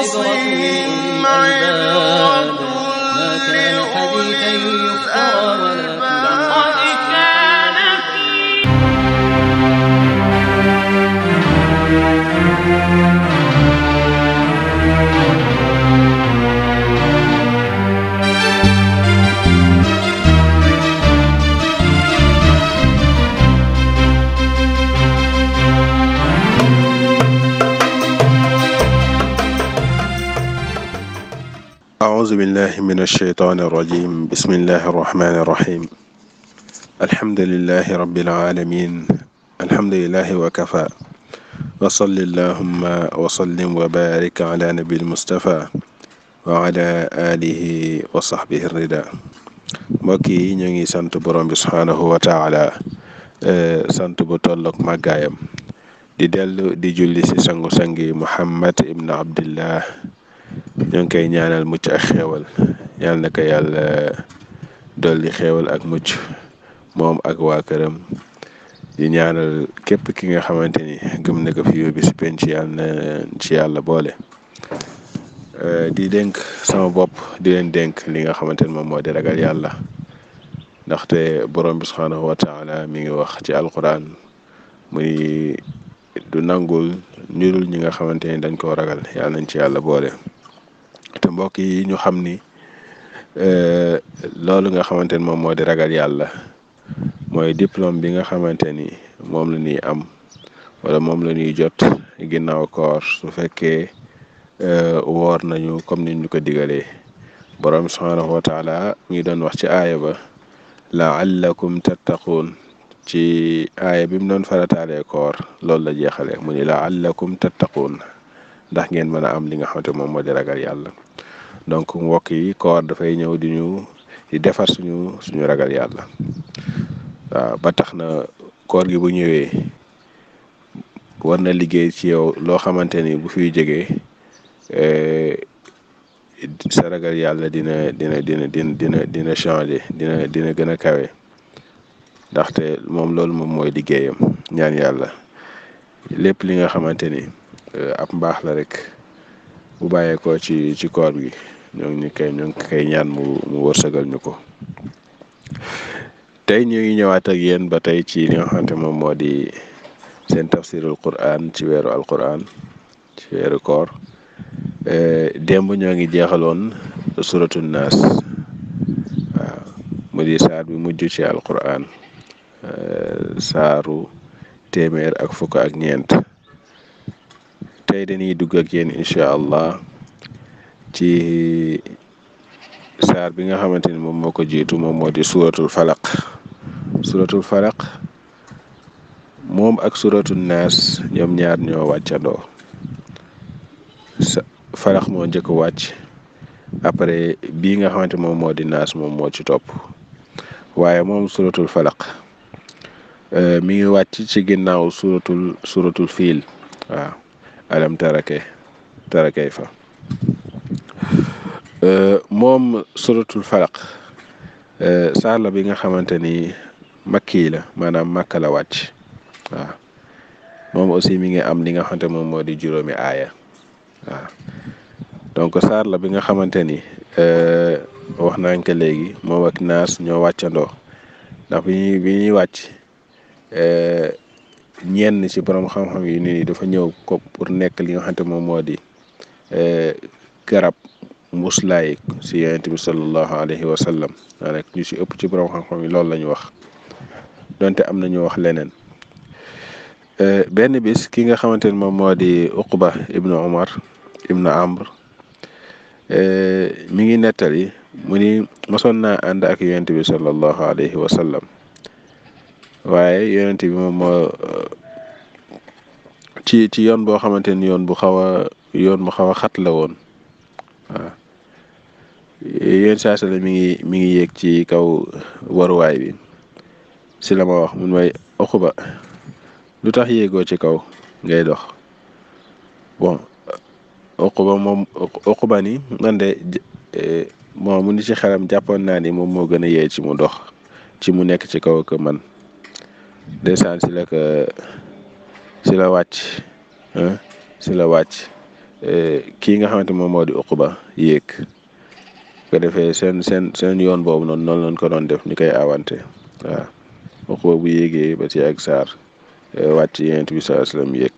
لأولي الألباب ما كان حديثا يفترى ولكن قد كان في أعوذ بالله من الشيطان الرجيم بسم الله الرحمن الرحيم الحمد لله رب العالمين الحمد لله وكفى وصل اللهم وسلم وبارك على نبي المصطفى وعلى آله وصحبه الرضا mbokk yi ñu ngi sant borom bi subhaanahu wa taala sant bu tollook màggaayam di dellu di julli ci sangu-sangi Muhammad ibn Abdillah ñoo ngi koy ñaanal mucc ak xéewal yal na ko yàlla dolli xéewal ak mucc moom ak waa këram di ñaanal képp ki nga xamante ni gëm na ko fi yóbbi si penc yàlla na ci yàlla boole di dénk sama bopp di leen dénk li nga xamante ni moom moo di ragal yàlla ndaxte borom bi subhaanahu wa taala mi ngi wax ci alquran muy du nangul ñurul ñi nga xamante ni dañ koo ragal yàlla nañ ci yàlla boole te mbokk yi ñu xam ni loolu nga xamante ni moom moo di ragal yàlla mooy diplôme bi nga xamante ni moom la ñuy am wala moom la ñuy jot ginnaaw koor su fekkee woor nañu comme ni ñu ko digalee borom subhaanahu wa taala mi ngi doon wax ci aaya ba laallakum tattaquun ci aaya bi mu doon farataalee koor loolu la jeexale mu ni laallakum tattaquun ndax ngeen mën a am li nga xamante moom moo di ragal yàlla donc mbokk yi koor dafay ñëw di ñu di defar suñu suñu ragal yàlla waaw ba tax na koor gi bu ñëwee war na liggéey ci yow loo xamante ni bu fiy jógee sa ragal yàlla dina dina dina dina dina dina changer dina dina gën a kawe ndaxte moom loolu moom mooy liggéeyam ñaan yàlla lépp li nga xamante ni ab mbaax la rek bu bàyyeekoo ci ci koor gi ñoo ngi koy ñoo ngi koy ñaan mu mu wërsëgal ñu ko tey ñu ngi ñëwaat ak yéen ba tey ci li nga xamante moom moo di seen tafsirul quran ci weeru alquran ci weeru koor démb ñoo ngi jeexaloon suratul naas waaw mu di saar bi mujj ci alquran saaru téeméer ak fukk ak ñeent tey dañuy dugg ak yéen incha allah ci saar bi nga xamante ni moom moo ko jiitu moom moo di suratul falaq suratul falaq moom ak suratul naas ñoom ñaar ñoo wàccandoo sa falaq moo njëkk wàcc après bii nga xamante moom moo di naas moom moo ci topp waaye moom suratul falaq mi ngi wàcc ci ginnaaw suratul suratul fiil waaw alam tarake tarakay fa moom suratul falaq saar la bi nga xamante ni makki la maanaam màkka la wàcc waaw moom aussi mi ngi am li nga xamante moom moo di juróomi aaya waaw donc saar la bi nga xamante ni wax nañ ko léegi moom ak naas ñoo wàccandoo ndax bi ñuy bi ñuy wàcc ñenn ci borom xam-xam yi nii dafa ñëw ko pour nekk li nga xamante moom moo di garab muslaay si yonent bi sallallahu alayhi wa sallam daanaka ñu si ëpp ci borom xam-xam yi loolu la ñu wax donte am na ñu wax leneen benn bis ki nga xamante ni moom moo di Uqba ibnu Umar ibnu Amr mi ngi nettali mu ni mosoon naa ànd ak yonent bi sallallahu alayhi wa sallam waaye yonent bi moom moo ci ci yoon boo xamante ni yoon bu xaw a yoon bu xaw a xat la woon waaw yéen saa sala mi ngi mi ngi yéeg ci kaw waruwaay bi si la ma wax mun may Uqba lu tax yéegoo ci kaw ngay dox bon Uqba moom Uqba ni man de moom mu ni ci xelam jàppoon naa ni moom moo gën a yee ci mu dox ci mu nekk ci kaw que man ndeysaan si la ko si la wàcc si la wàcc kii nga xamante moom moo di Uqba yéeg ko defee seen seen seen yoon boobu noonu noonu lañ ko doon def ñu koy awante waaw Uqba bu yéegee ba ci ak saar wàcc yonent bi sallallahu alayhi wasallam yéeg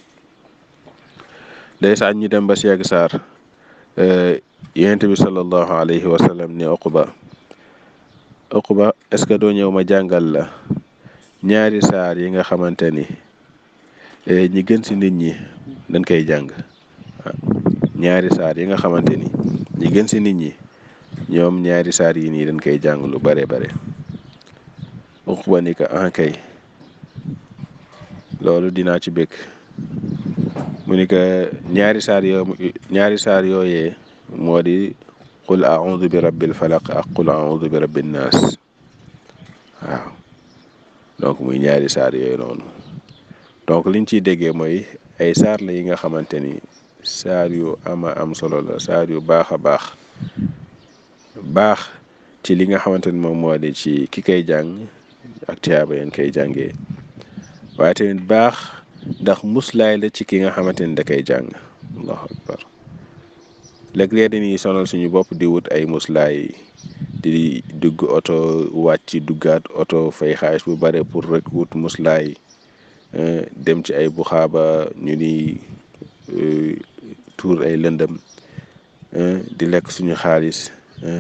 ndeysaan ñu dem ba ci ak saar yonent bi sallallahu alayhi wasallam ne Uqba Uqba est-ce que doo ñëw ma jàngal la ñaari saar yi nga xamante ni ñi gën ci nit ñi dañ koy jàng ñaari saar yi nga xamante ni ñi gën ci nit ñi ñoom ñaari saar yi nii dañ koy jàng lu bare bare Uqba ni ko ah kay loolu dinaa ci bëgg mu ni ko ñaari saar yoo ñaari saar yooyee moo di qul a'udhu bi rabbil falaq ak qul a'udhu bi rabbin naas waaw donc muy ñaari saar yooyu noonu donc liñ ciy déggee mooy ay saar la yi nga xamante ni saar yu ama am solo la saar yu baax a baax baax ci li nga xamante ni moom moo di ci ki koy jàng ak tiyaaba yeen koy jàngee waaye tamit baax ndax muslaay la ci ki nga xamante ni da koy jàng allahu akbar léeg-léeg dañuy sonal suñu bopp di wut ay muslaay di dugg oto wàcc duggaat oto fay xaalis bu bare pour rek wut muslaay dem ci ay buxaaba ñu ni tuur ay lëndëm di lekk suñu xaalis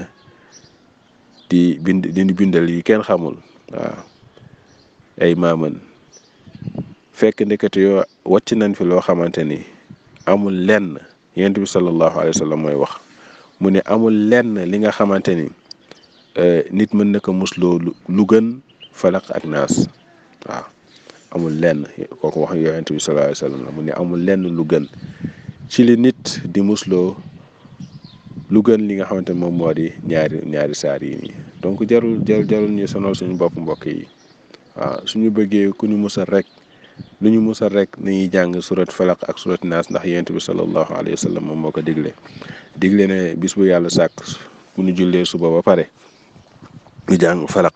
di bind di bindal yi kenn xamul waaw ay maaman fekk ndekete yoo wàcc nañ fi loo xamante ni amul lenn yonent bi sallallahu alayhi wa sallam mooy wax mu ne amul lenn li nga xamante ni nit mën na ko musloo lu gën falaq ak naas waaw amul lenn kooku wax yonent bi sallallahu alayhi wa sallam la mu ne amul lenn lu gën ci li nit di musloo lu gën li nga xamante ni moom moo di ñaari ñaari saar yi nii donc jarul jarul jarul ñu sonal suñu bopp mbokk yi waaw suñu bëggee ku ñu musal rek lu ñu musal rek nañuy jàng surat falaq ak surat naas ndax yonent bi sallallahu alayhi wa sallam moom moo ko digle digle ne bis bu yàlla sàkk bu ñu jullee suba ba pare ñu jàng falaq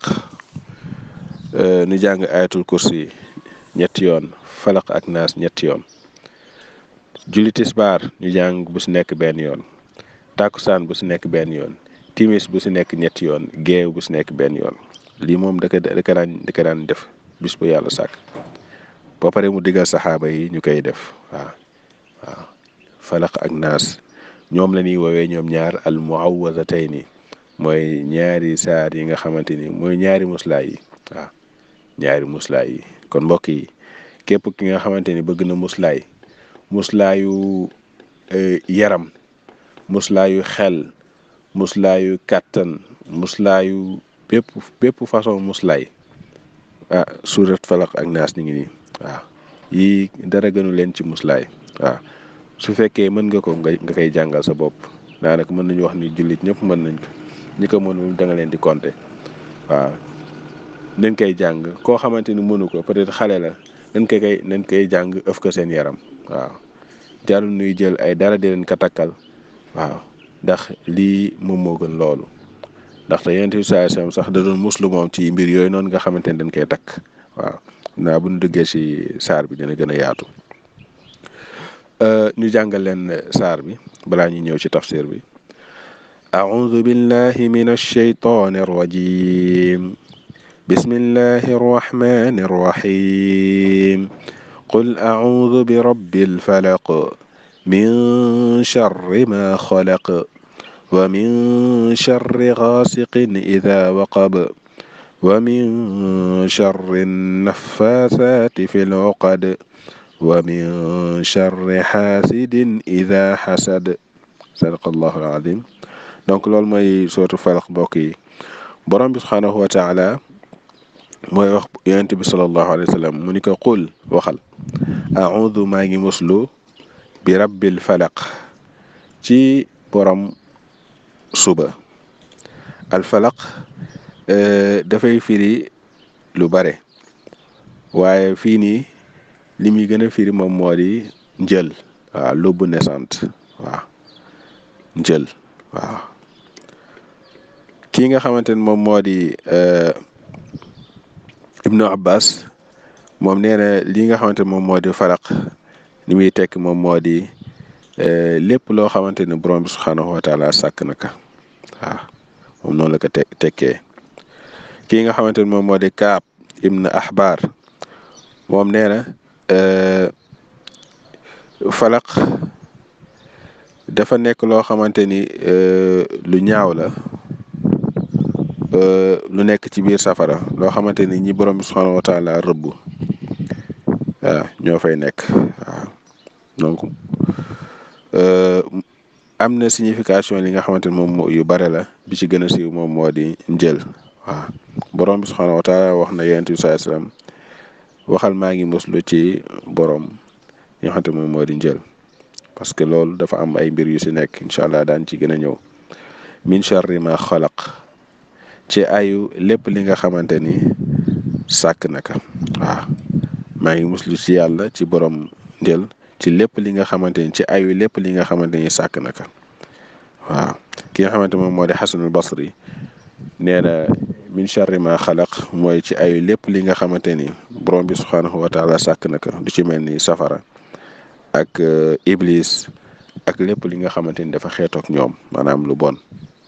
ñu jàng ayatul kursi ñetti yoon falaq ak naas ñetti yoon julli tisbaar ñu jàng bu si nekk benn yoon tàkkusaan bu si nekk benn yoon timis bu si nekk ñetti yoon géew bu si nekk benn yoon lii moom da ko da ko daan da ko daan def bis bu yàlla sàkk ba pare mu digal saxaaba yi ñu koy def waaw waaw falaq ak naas ñoom la ñuy woowee ñoom ñaar al muawwazatayni mooy ñaari saar yi nga xamante ni mooy ñaari muslaay yi waaw ñaari muslaay yi kon mbokk yi képp ki nga xamante ni bëgg na muslaay muslaayu yaram muslaayu xel muslaayu kàttan muslaayu bépp bépp façon muslaay ah surat falaq ak naas ñu ngi nii waaw yii dara gënu leen ci muslaay waaw su fekkee mën nga ko nga nga koy jàngal sa bopp daanaka mën nañu wax ni jullit ñëpp mën nañ ko ñi ko mënul da nga leen di compter waaw nañ koy jàng koo xamante ni mënu ko peut-être xale la nañ koy koy nañ koy jàng ëf ko seen yaram waaw jarul nuy jël ay dara di leen ko takkal waaw ndax lii moom moo gën loolu ndaxte yonent bi saa sax da doon muslu moom ci mbir yooyu noonu nga xamante ni dañ koy takk waaw naa bu ñu duggee ci saar bi dina gën a yaatu ñu jàngal leen saar bi balaa ñu ñëw ci tafsir bi أعوذ بالله من الشيطان الرجيم بسم الله الرحمن الرحيم قل أعوذ برب الفلق من شر ما خلق ومن شر غاسق إذا وقب ومن شر النفاثات في العقد ومن شر حاسد إذا حسد صدق الله العظيم donc loolu mooy sootu falaq mbokk yi borom bi subhaanahu wa taala mooy wax yonent bi sallallahu alayhi wa sallam mu ni ko qul waxal audu maa ngi muslu bi rabbil falaq ci borom suba al falaq dafay firi lu bare waaye fii nii li muy gën a firi moom moo di njël waaw lóbbu naissante waaw njël waaw kii nga xamante ne moom moo di ibnu abbas moom nee na lii nga xamante ne moom moo di falaq li muy tekk moom moo di lépp loo xamante ni borom bi subhaanahu wa taala sàkk na ka waaw moom noonu la ko te tekkee kii nga xamante ni moom moo di Kaab ibn Ahbar moom nee na falaq dafa nekk loo xamante ni lu ñaaw la lu nekk ci biir safara loo xamante ni ñi borom bi subhaanahu wa taala rëbb waaw ñoo fay nekk waaw donc am na signification li nga xamante ni moom yu bare la bi ci gën a siiw moom moo di njël waaw borom bi subhaanahu wa taala wax na yonent bi sallallahu alayhi wasallam waxal maa ngi muslu ci borom yi nga xamante moom moo di njël parce que loolu dafa am ay mbir yu si nekk incha allah daan ci gën a ñëw min charri ma xalaq ci ayu lépp li nga xamante ni sàkk naka waaw maa ngi muslu ci yàlla ci borom njël ci lépp li nga xamante ni ci ayu lépp li nga xamante ni sàkk naka waaw ki nga xamante moom moo di xasanul basri nee na min charri ma xalaq mooy ci ayu lépp li nga xamante ni borom bi subhaanahu wa taala sàkk naka du ci mel ni safara ak iblis ak lépp li nga xamante ni dafa xeetook ñoom maanaam lu bon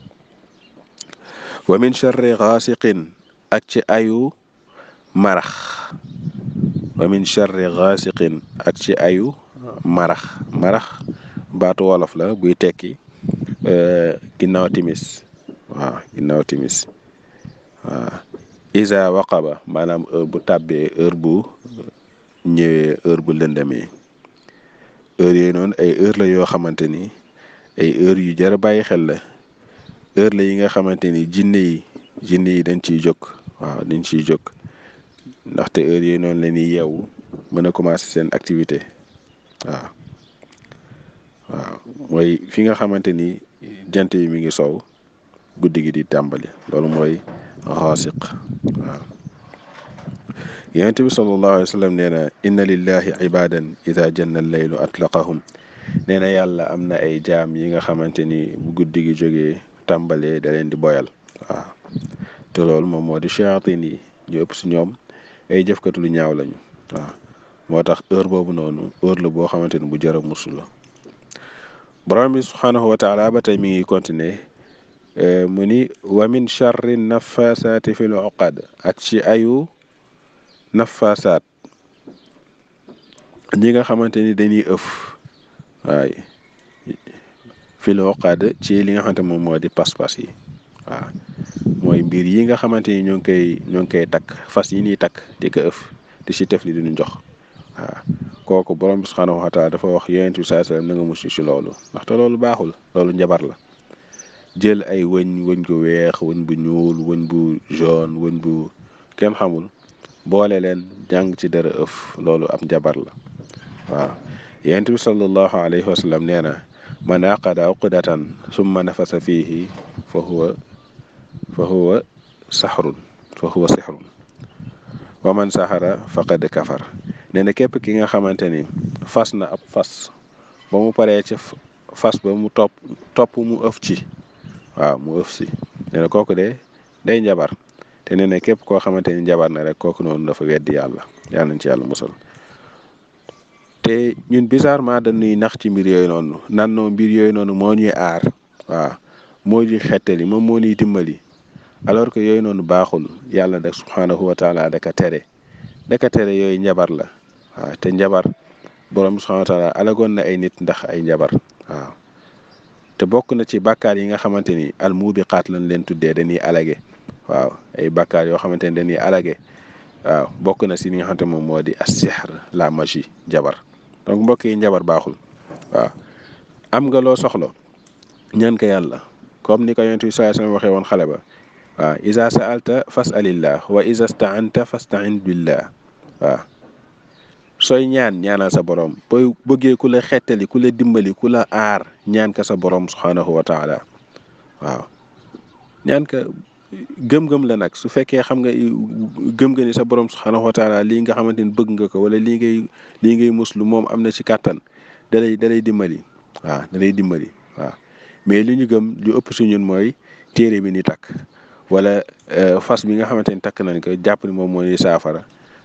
wa min charri gaasiqin ak ci ayu marax wa min charri gaasiqin ak ci ayu marax marax baatu wolof la buy tekki ginnaaw timis waaw ginnaaw timis waaw isa waqaba maanaam heure bu tàbbee heure bu ñëwee heure bu lëndamee heure yooyu noonu ay heure la yoo xamante ni ay heure yu jar a bàyyi xel la heure la yi nga xamante ni jinne yi jinne yi dañ ciy jóg waaw dañ ciy jóg ndaxte heure yooyu noonu la ñuy yeewu mën a commencer seen activité waaw waaw mooy fi nga xamante ni jant yi mi ngi sow guddi gi di tàmbali loolu mooy xaasiq waaw yonent bi sallallahu alayhi wa sallam nee na inna lillahi ibadan ida janna laylu atlaqahum nee na yàlla am na ay jaam yi nga xamante ni bu guddi gi jógee tàmbalee da leen di boyal waaw te loolu moom moo di shayatin yi ñu ëpp si ñoom ay jëfkatu lu ñaaw lañu waaw moo tax heure boobu noonu heure la boo xamante ni bu jar a musu la borom bi subhaanahu wa taala ba tey mi ngi continuer mu ni wa min charri nafasaati fil uqad ak ci ayu nafasaat ñi nga xamante ni dañuy ëf waay fil uqad ci li nga xamante moom moo di pas-pas yi waaw mooy mbir yi nga xamante ni ñoo ngi koy ñoo ngi koy takk fas yi ñuy takk di ko ëf di si tef li duñu jox waaw kooku borom bi subhaanahu wa taala dafa wax yonent bi sallallahu alayhi wasallam na nga mucc ci loolu ndaxte loolu baaxul loolu njabar la jël ay wëñ wëñ gu weex wëñ bu ñuul wëñ bu jaune wëñ bu kenn xamul boole leen jàng ci dara ëf loolu ab njabar la waaw yonent bi sallallahu alayhi wa sallam nee na man aqada uqdatan summa nafasa fiihi fa huwa fa huwa saxrun fa huwa sixrun wa man saxara faqad kafar nee na képp ki nga xamante ni fas na ab fas ba mu paree ci fas ba mu topp topp mu ëf ci waaw mu ëf si nee na kooku de day njabar te nee na képp koo xamante ni njabar na rek kooku noonu dafa weddi yàlla yàlla nañ ci yàlla musal te ñun bizarrement dañuy nax ci mbir yooyu noonu nan noo mbir yooyu noonu moo ñuy aar waaw moo ñuy xettali moom moo ñuy dimbali alors que yooyu noonu baaxul yàlla da subhaanahu wa taala daka tere daka tere yooyu njabar la waaw te njabar borom subhaanahu wa taala alagoon na ay nit ndax ay njabar waaw te bokk na ci bàkkaar yi nga xamante ni al muubiqaat lañ leen tuddee dañuy alage waaw ay bàkkaar yoo xamante ni dañuy alage waaw bokk na si li nga xamante moom moo di as-sihr la magie jabar donc mbokk yi njabar baaxul waaw am nga loo soxla ñaan ko yàlla comme ni ko yonent bi sallallahu alayhi wasallam waxee woon xale ba waaw iza sa'alta fas'alillah wa iza sta'anta fasta'in billah waaw sooy ñaan ñaanal sa borom booy bëggee ku la xettali ku la dimbali ku la aar ñaan ka sa borom subhanahu wa taala waaw ñaan ka gëm-gëm la nag su fekkee xam nga gëm nga ni sa borom subhanahu wa taala lii nga xamante ni bëgg nga ko wala lii ngay lii ngay muslu moom am na ci kàttan da lay da lay dimbali waaw da lay dimbali waaw mais li ñu gëm lu ëpp su ñun mooy téere bi ni takk wala fas bi nga xamante ni takk nañ ko jàpp ni moom moo ñuy saafara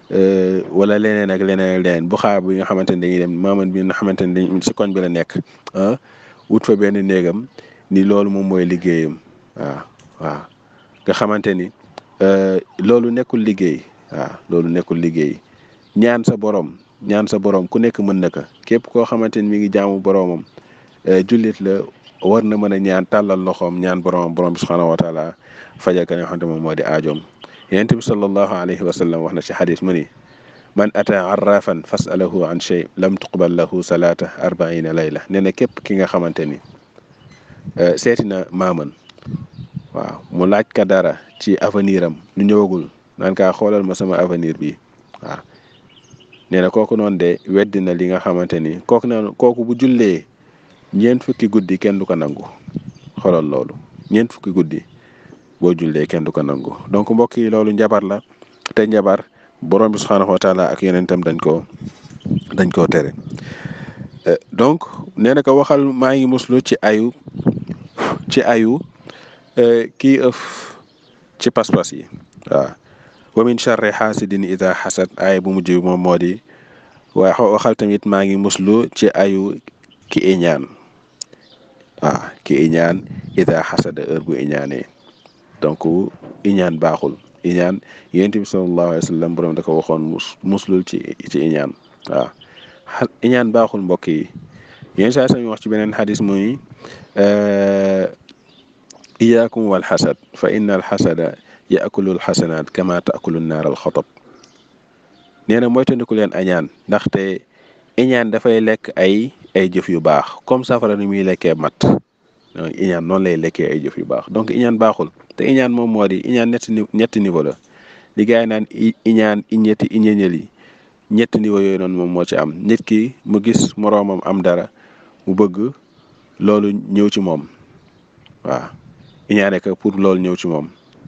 wala leneen ak leneen ak leneen bu xaar bi nga xamante ni dañuy dem maaman bi nga xamante ni dañ si koñ bi la nekk ah wut fa benn néegam ni loolu moom mooy liggéeyam waaw waaw nga xamante ni loolu nekkul liggéey waaw loolu nekkul liggéey ñaan sa borom ñaan sa borom ku nekk mën na ko képp koo xamante ni mi ngi jaamu boromam jullit la war na mën a ñaan tàllal loxoom ñaan boromam borom bi subhanahu wa taala fajal ka nga xamante moom moo di aajoom yonent bi sallallahu alayhi wa sallam wax na ci xadis mu ni man ata arrafan fasalahu an shay lam tuqbal lahu salaata arbaina layla nee na képp ki nga xamante ni seeti na maaman waaw mu laaj ka dara ci avenir am nu ñëwagul naan kaa xoolal ma sama avenir bi waaw nee na kooku noonu de weddi na li nga xamante ni kooku noonu kooku bu jullee ñeent fukki guddi kenn du ko nangu xoolal loolu ñeent fukki guddi boo jullee kenn du ko nangu donc mbokk yi loolu njabar la te njabar borom bi subhaanahu wa taala ak yeneentam dañ koo dañ koo tere donc nee na ko waxal maa ngi muslu ci ayu ci ayu kii ëf ci pas-pas yi waaw wa min charri xaasidin ida xasad ay bu mujj bi moom moo di waaye waxal tamit maa ngi muslu ci ayu ki iñaan waaw ki iñaan ida xasada heure bu iñaanee donc iñaan baaxul iñaan yonent bi sallallahu alayhi wa sallam borom da ko waxoon mus muslul ci ci iñaan waaw iñaan baaxul mbokk yi yéen saa sami wax ci beneen xadis muy iyaakum wal xasad fa inna al xasada yaakulu al xasanaat kama taakulu naar al xotab nee na moytandiku leen añaan ndaxte iñaan dafay lekk ay ay jëf yu baax comme safara ni muy lekkee mat iñaan noonu lay lekkee ay jëf yu baax donc iñaan baaxul te iñaan moom moo di iñaan ñetti ñetti niveau la li gars yi naan iñaan iñetti iñeñel yi ñetti niveau yooyu noonu moom moo ci am nit ki mu gis moroomam am dara mu bëgg loolu ñëw ci moom waaw iñaane ko pour loolu ñëw ci moom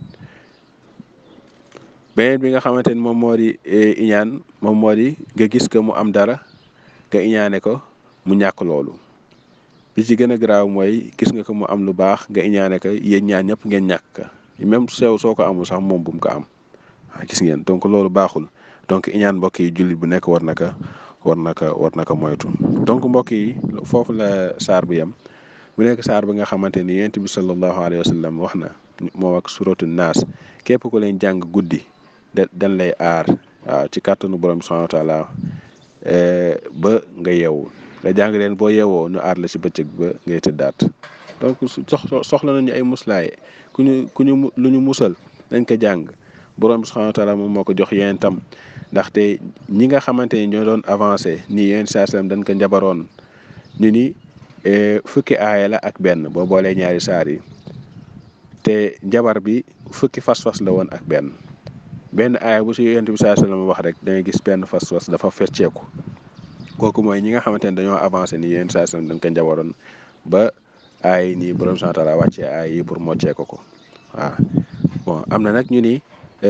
beneen bi nga xamante ni moom moo di iñaan moom moo di nga gis ko mu am dara nga iñaane ko mu ñàkk loolu li ci gën a garaaw mooy gis nga ko mu am lu baax nga iñaane ko yéen ñaan ñëpp ngeen ñàkk ka même sew soo ko amul sax moom bu mu ko am waaw gis ngeen donc loolu baaxul donc iñaan mbokk yi jullit bu nekk war na ko war na ko war na ko moytu donc mbokk yi foofu la saar bi yam bu nekk saar bi nga xamante ni yonent bi sallallahu alayhi wa sallam wax na moom ak suratu naas képp ku leen jàng guddi da dañ lay aar waaw ci kàttanu borom bi subhanahu wa taala ba nga yeewu nga jàng leen boo yeewoo ñu aar la ci bëccëg ba ngay tëddaat donc soxla nañu ay muslaay ku ñu ku ñu lu ñu musal dañ ko jàng borom bi subhanahu wa taala moom moo ko jox yéen tam ndaxte ñi nga xamante ni ñoo doon avancé nii yéen saa sallam dañ ko njabaroon ni ni fukki aaya la ak benn boo boolee ñaari saar yi te njabar bi fukki fas-fas la woon ak benn benn aaya bu si yonent bi saa sallam wax rek da ngay gis benn fas-fas dafa fecceeku kooku mooy ñi nga xamante ne dañoo avancé ni yéen saa sallam dañ ko njabaroon ba aay nii borom subhanahu wa taala wàccee aay yi pour moccee ko ko waaw bon am na nag ñu ni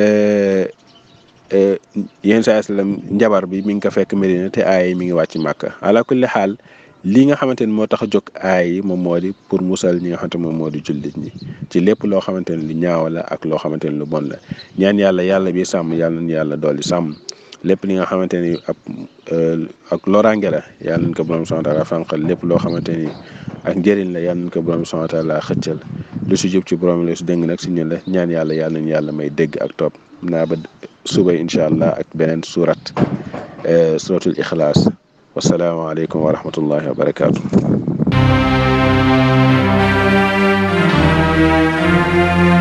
yéen saa sallam njabar bi mi ngi ko fekk Medina te aay yi mi ngi wàcc Màkka ala kulli xaal li nga xamante ni moo tax a jóg aay yi moom moo di pour musal ñi nga xamante moom moo di jullit ñi ci lépp loo xamante ne lu ñaaw la ak loo xamante ni lu bon la ñaan yàlla yàlla bi sàmm yàlla nañu yàlla dolli sàmm lépp li nga xamante ni ab ak loraange la yàlla nañ ko borom subhanahu wa taala fànqal lépp loo xamante ni ak njëriñ la yàlla nañ ko borom subhanahu wa taala xëccal lu si jub ci borom la su dégg nag si ñun la ñaan yàlla yàlla nañu yàlla may dégg ak topp naa ba suba incha allah ak beneen surat suratul ixlaas wasalaamaaleykum wa rahmatullahi wa barakaatu.